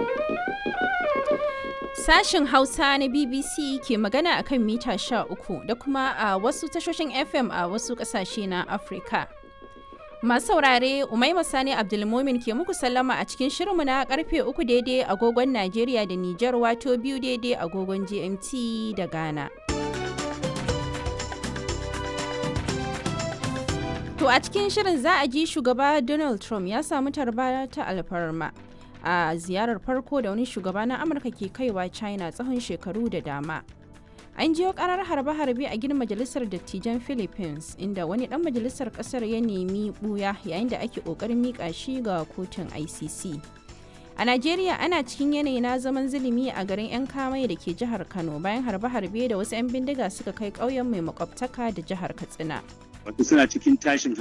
Sashin Hausa na BBC ke magana akan mita 13 da kuma a wasu tashoshin FM a wasu ƙasashe na Afirka. Masu saurare Umaima Sani Abdulmumin ke muku sallama a cikin shirinmu na karfe uku daidai agogon Najeriya da Nijar wato biyu daidai agogon GMT da Ghana. To a cikin shirin za a ji shugaba Donald Trump ya samu tarba ta alfarma a ziyarar farko da wani shugaba na Amurka ke kaiwa China tsawon shekaru da dama. An jiyo karar harbe-harbe a gidan majalisar dattijan Philippines inda wani dan majalisar kasar ya nemi buya yayin da ake kokarin mika shi ga kotun ICC. A Najeriya ana cikin yanayi na zaman zulumi a garin 'yan kamai da ke jihar Kano bayan harbe-harbe da wasu 'yan bindiga suka kai ƙauyen mai makwabtaka da jihar Katsina. wato suna cikin tashin